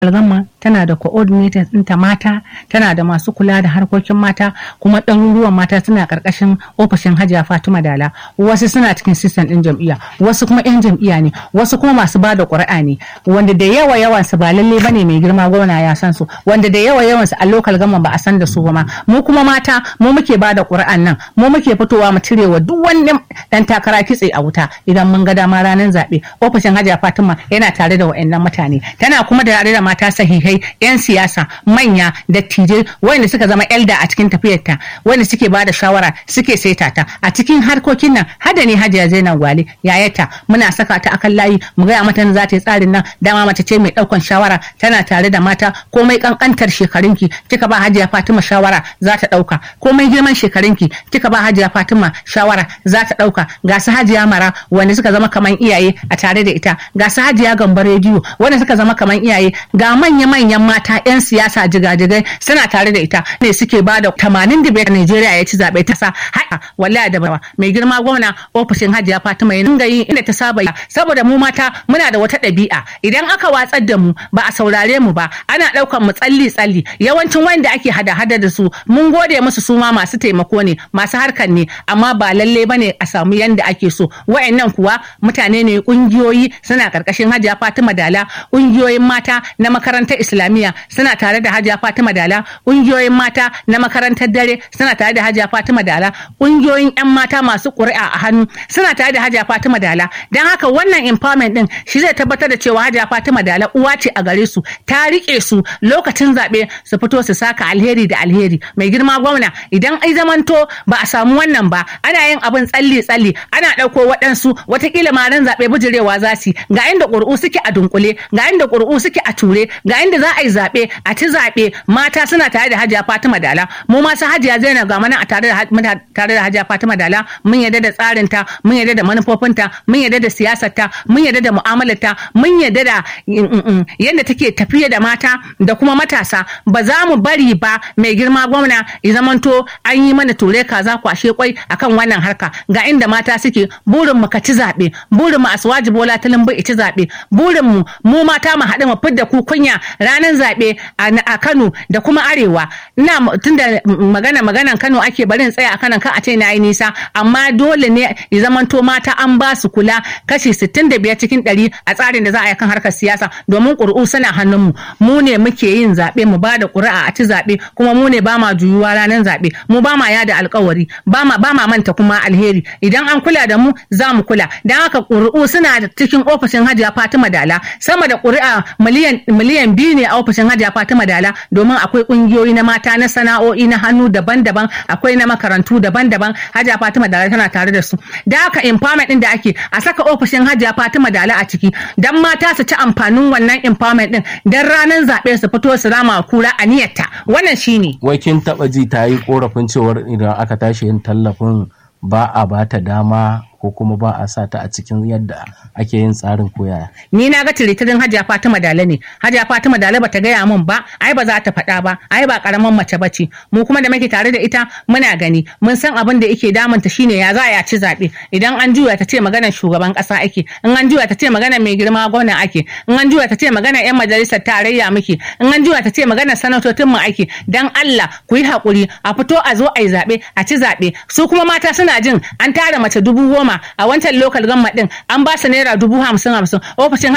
algama tana da coordinators ɗinta mata tana da masu kula da harkokin mata kuma ɗaruruwan mata suna ƙarƙashin ofishin hajiya fatima dala wasu suna cikin sistan ɗin jam'iyya wasu kuma 'yan jam'iyya ne wasu kuma masu ba da ƙuri'a ne wanda da yawa yawan su ba lalle bane mai girma gwamna ya san su wanda da yawa yawan su a lokal gama ba a san da su ba ma mu kuma mata mu muke ba da ƙuri'an nan mu muke fitowa mu cire wa duk wani ɗan takara kitse a wuta idan mun ga dama ranar zaɓe ofishin hajiya fatima yana tare da wa'annan mutane tana kuma da tare da mata sahihai 'yan siyasa manya dattijai wanda suka zama elda a cikin tafiyarta wanda suke ba da shawara suke saita ta a cikin harkokin nan hada ne hajiya zainab gwale yayata muna saka ta akan layi mu gaya mata za ta yi tsarin nan dama mace ce mai daukan shawara tana tare da mata komai kankantar shekarunki kika ba hajiya fatima shawara za ta dauka komai girman shekarunki kika ba hajiya fatima shawara za ta dauka ga su hajiya mara wanda suka zama kaman iyaye a tare da ita ga su hajiya gambar rediyo wanda suka zama kaman iyaye ga manya-manyan mata 'yan siyasa jigajigai suna tare da ita ne suke ba da tamanin da biyar Najeriya ya ci zaɓe ta sa haka wallahi da bawa mai girma gwamna ofishin Hajiya Fatima ya dinga yi inda ta saba saboda mu mata muna da wata ɗabi'a idan aka watsar da mu ba a saurare mu ba ana ɗaukar mu tsalli tsalli yawancin wanda ake hada hada da su mun gode musu su ma masu taimako ne masu harkar ne amma ba lalle bane a samu yanda ake so wa'annan kuwa mutane ne kungiyoyi suna karkashin Hajiya Fatima Dala kungiyoyin mata na makarantar islamiyya suna tare da hajiya fatima dala ƙungiyoyin mata na makarantar dare suna tare da hajiya fatima dala ƙungiyoyin 'yan mata masu ƙuri'a a hannu suna tare da hajiya fatima dala don haka wannan empowerment din shi zai tabbatar da cewa hajiya fatima dala uwa ce a gare su ta riƙe su lokacin zaɓe su fito su saka alheri da alheri mai girma gwamna idan ai zamanto ba a samu wannan ba ana yin abin tsalli tsalli ana ɗauko waɗansu watakila ma ran zaɓe bijirewa za su ga inda ƙuri'u suke a dunkule ga inda ƙuri'u suke a ture ga inda za a yi zaɓe a ci zaɓe mata suna tare da hajiya fatima dala mu ma su hajiya zainab ga mana a tare da tare da hajiya fatima dala mun yarda da tsarin ta mun yarda da manufofinta mun yarda da siyasar ta mun yarda da mu'amalar ta mun yarda da yadda take tafiya da mata da kuma matasa ba za mu bari ba mai girma gwamna ya zamanto an yi mana ture kaza kwashe kwai akan wannan harka ga inda mata suke burin mu ka ci zaɓe burin mu aswaji bola talimbi ci zaɓe burin mu mu mata mu haɗu mu fidda ku kunya ranar zaɓe a Kano da kuma Arewa ina tunda magana maganan Kano ake barin tsaya a kanan kan a ce na yi nisa amma dole ne ya zamanto mata an ba su kula kashi 65 cikin 100 a tsarin da za a yi kan harkar siyasa domin ƙuri'u suna hannunmu mu ne muke yin zaɓe mu ba da ƙuri'a a ci zaɓe kuma mu ne ba ma juyuwa ranar zaɓe mu ba ma yada alkawari ba ma ba ma manta kuma alheri idan an kula da mu za mu kula don haka ƙuri'u suna cikin ofishin Hajiya Fatima Dala sama da ƙuri'a miliyan miliyan biyu ne a ofishin Hajiya Fatima Dala domin akwai kungiyoyi na mata na sana'o'i na hannu daban-daban akwai na makarantu daban-daban Hajiya Fatima Dala tana tare da su da haka empowerment din da ake a saka ofishin Hajiya Fatima Dala a ciki dan mata su ci amfanin wannan empowerment din dan ranar zaɓe su fito su rama kura a niyyarta wannan shine wai kin taba ji ta yi korafin cewar idan aka tashi yin tallafin ba a bata dama ko kuma ba a sa ta a cikin yadda ake yin tsarin koyaya. Ni na ga tiritirin Hajiya Fatima Dale ne. Hajiya Fatima Dale bata gaya min ba, ai ba za ta faɗa ba, ai ba karaman mace ba ce. Mu kuma da muke tare da ita muna gani, mun san abin da yake damunta shine ya za a ci zaɓe. Idan an juya ta ce maganar shugaban ƙasa ake, in an juya ta ce maganar mai girma gwamna ake, in an juya ta ce maganar 'yan majalisar tarayya muke, in an juya ta ce maganar sanatocin mu ake. Dan Allah ku yi haƙuri a fito a zo a yi zaɓe, a ci zaɓe. Su kuma mata suna jin an tara mace dubu goma a wancan lokal gamma din an ba su naira dubu hamsin hamsin ofishin